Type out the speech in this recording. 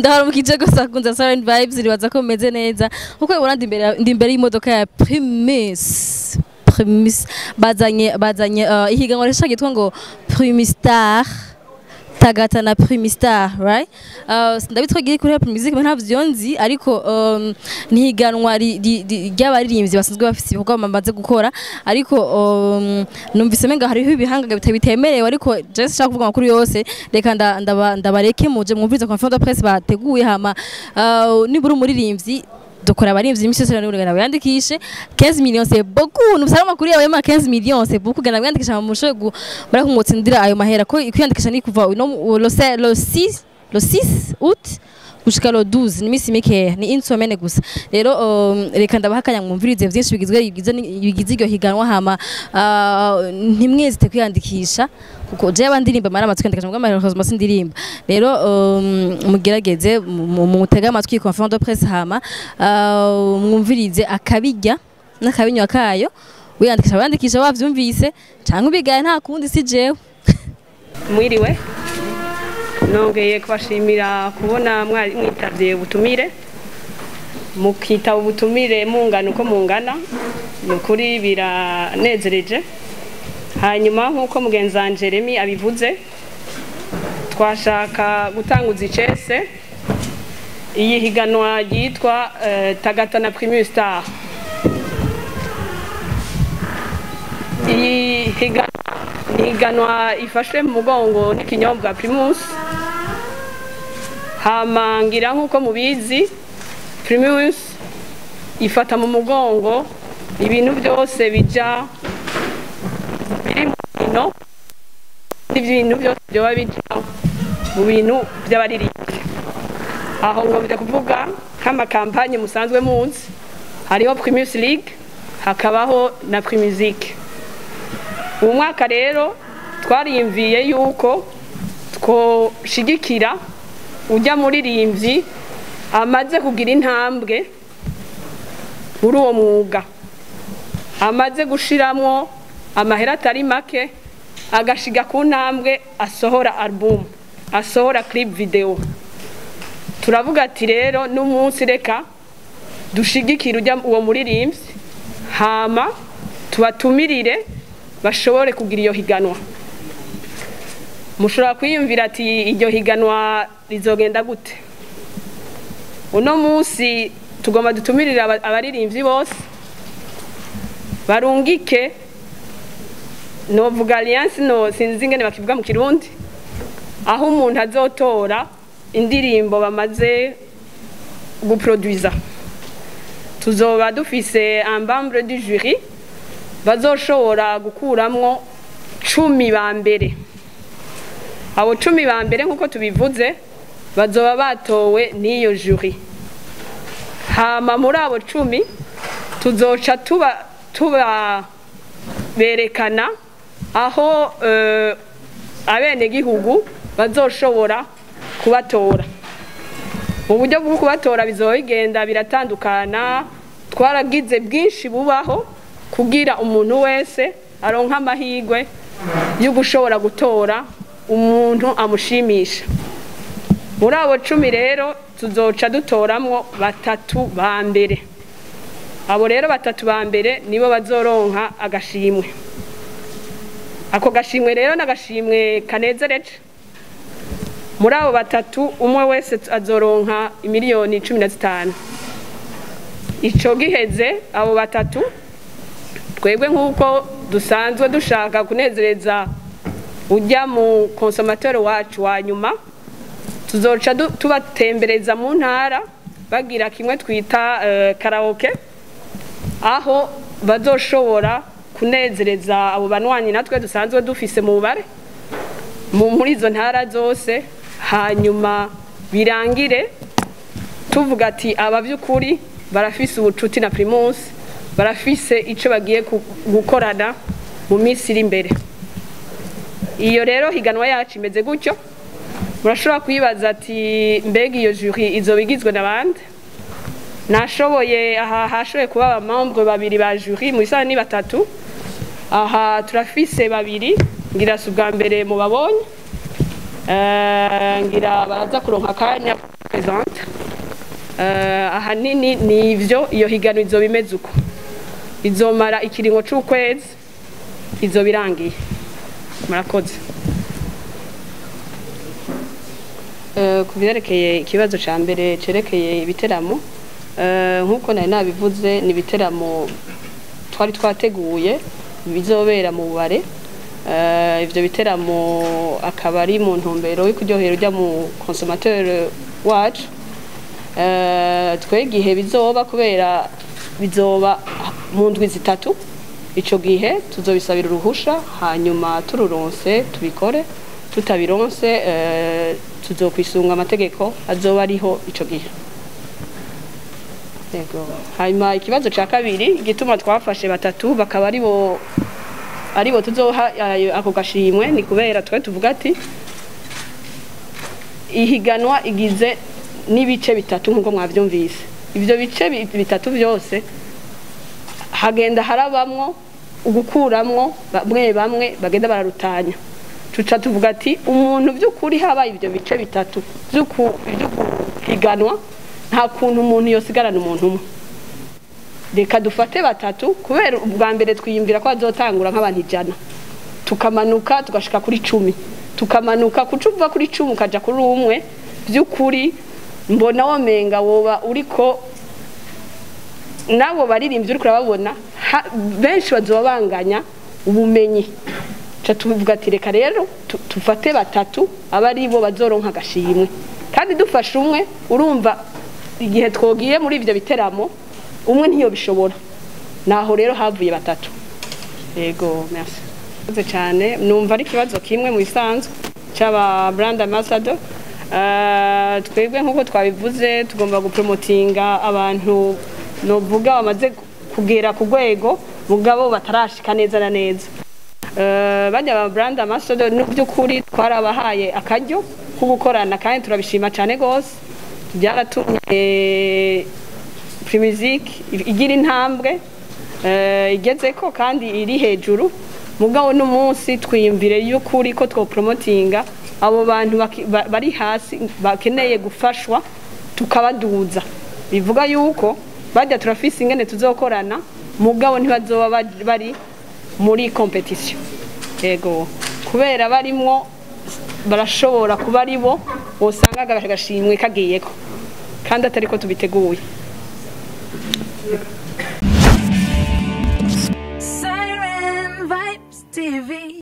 ndahora mu kijago sakunza Silent Vibes ribaza ko meze neza nkuko ubona ndi imbere ndi imbere y'imodoka ya Primus Primus bazanye bazanye uh, ihiganwa rishaka yitwa ngo Primustar tagata na Primustar right uh, ndabitwagiye kuri Apple Music nta vyonzi ariko um, nihiganwa ry'abaririmbyi basanzwe bafite ibikorwa bamaze gukora ariko um, numvise menga hariho ibihanga bitemerewe ariko je sinshaka kuvuga amakuru yose reka nda- ndaba- ndabareke muje mwumviriza conference de presse bateguye hama uh, nibura umuririmbyi dukora abarimvyi imisi yose rero gana wiyandikishe 15 millions c'est beaucoup nubusara amakuru yawe ma 15 millions c'est beaucoup gana wiyandikisha mu mushoye gu bara kumutsindira ayo mahera ko kwiyandikisha ni kuva no le 6 le 6 le 6 août gushika lo 12 ni misi mikeya ni une semaine gusa rero um, reka ndabahakanya mwumvirize vyinshi bigizwe bigize ni- bigize iryo higanwa hama uh, ntimwezite kwiyandikisha kuko je abandirimba mara amatwi kwiyandikisha mugamba malheureusement sindirimba rero um, mugerageze mu- mu- mutege amatwi conference de presse hama uh, mwumvirize akabijya n'akabinywa kayo wiyandikisha wiyandikisha wavyumvise canke ubigaye nta kundi si jewe mwiriwe nongeye kubashimira kubona mwari mwitabye ubutumire mukitaba ubutumire mungana uko mungana ni ukuri biranezereje hanyuma nk'uko mugenzi wa Jeremy abivuze twashaka gutanguza icese iyi higanwa ryitwa eh, tagata na Primus Star iyi higanwa ni higanwa ifashwe mu mugongo n'ikinyobwa Primus hama ngira nk'uko mubizi Primus ifata mu mugongo ibintu byose bija biri mu bintu ibintu byose byoba bija mu bintu by'abaririmbyi aho ngo bijya kuvuga nk'amakampanye musanzwe muzi hariho Primus League hakabaho na Primusic ubu mwaka rero twariyumviye yuko twoshigikira ujya muririmbyi amaze kugira intambwe muri uwo mwuga amaze gushiramwo amahera atari make agashiga ku ntambwe asohora album asohora clip video turavuga ati rero n'umunsi reka dushigikire ujya uwo muririmbyi hama tubatumirire bashobore kugira iyo higanwa mushobora kwiyumvira ati iryo higanwa rizogenda gute uno munsi tugomba dutumirire aba- abaririmbyi bose barungike novuga alliance no sinzi ingene bakivuga mu kirundi aho umuntu azotora indirimbo bamaze guproduisa tuzoba dufise un membre du jury bazoshobora gukuramwo cumi ba mbere abo cumi ba mbere nk'uko tubivuze bazoba batowe n'iyo jury hama muri abo cumi tuzoca tuba tuba berekana aho eh, abenegihugu bazoshobora kubatora mu buryo bwo kubatora bizoba bigenda biratandukana twaragize bwinshi bubaho kugira umuntu wese aronka amahirwe yo gushobora gutora umuntu amushimisha muri abo cumi rero tuzoca dutoramwo batatu ba mbere abo rero batatu ba mbere nibo bazoronka agashimwe ako gashimwe rero ni agashimwe kanezereje muri abo batatu umwe wese azoronka imiliyoni cumi na zitanu ico giheze abo batatu twebwe nk'uko dusanzwe dushaka kunezereza ujya mu konsomateri wacu wa nyuma tuzoca du- tubatembereza mu ntara bagira kimwe twita eh, karaoke aho bazoshobora kunezereza abo banywanyi natwe dusanzwe dufise mu bubare mu- muri izo ntara zose hanyuma birangire tuvuga ati aba by'ukuri barafise ubucuti na primus barafise icyo bagiye ku- gukorana mu minsi iri imbere iyo rero higanwa yacu imeze gutyo murashobora kwibaza ati mbega iyo juri izoba igizwe na bande nashoboye aha hashoboye kuba abamambwe babiri ba juri mu isaha ni batatu aha turafise babiri ngira si ubwa mbere mubabonye Eh, ngira baraza kuronka akanya présente uh, ahanini ni ivyo iyo higanwa izoba imeze uko izomara ikiringo c'ukwezi izoba irangiye murakoze uh, ku byerekeye ikibazo ca mbere cerekeye ibiteramo uh, nk'uko nari nabivuze ni ibiteramo twari twateguye bizobera mu bubare Uh, ivyo biteramo akaba ari mu ntumbero yo kuryohera ujya mu consommateur wacu uh, twe gihe bizoba kubera bizoba mu ndwi zitatu ico gihe tuzobisabira uruhusha hanyuma tururonse tubikore tutabironse uh, tuzokwisunga amategeko azoba ariho ico gihe yego hanyuma ikibazo ca kabiri igituma twafashe batatu bakaba ari bo aribo tuzoha ako gashimwe ni kubera twe tuvuga ati ihiganwa igize n'ibice bitatu nk'uko mwabyumvise ibyo bice bitatu byose hagenda harabamwo ugukuramwo bamwe bamwe bagenda bararutanya tuca tuvuga ati umuntu by'ukuri habaye ibyo bice bitatu by'ukuhiganwa nta kuntu umuntu yosigarana umuntu umwe reka dufate batatu kubera ubwa mbere twiyumvira ko bazotangura nk'abantu ijana tukamanuka tugashika kuri cumi tukamanuka kuca uva kuri cumi ukaja kuri umwe by'ukuri mbona womenga woba uriko nabo baririmbyi uriko urababona benshi bazoba banganya ubumenyi ca tuvuga ati reka rero tufate batatu aba ari bo bazoronka agashimwe kandi dufashe umwe urumva igihe twogiye muri ivyo biteramo umwe ntiyo bishobora naho rero havuye batatu yego merci murakoze cyane numva ari ikibazo kimwe mu bisanzwe cy'aba brand ambassador twebwe nk'uko twabivuze tugomba gupromotinga abantu novuga bamaze kugera ku rwego mugabo batarashika neza na neza bajya ba brand ambassador by'ukuri twarabahaye akaryo ko gukorana kandi turabishima cyane rwose byaratumye primizike igira intambwe igeze ko kandi iri hejuru mugabo n'umunsi twiyumvire y'ukuri ko twoporomotinga abo bantu bari hasi bakeneye gufashwa tukabaduza bivuga yuko bajya turafise ingene tuzokorana mugabo ntibazoba bari muri kompetisiyo yego kubera barimwo barashobora kuba ari bo usanga agashimwe kagiyeko kandi atari ko tubiteguye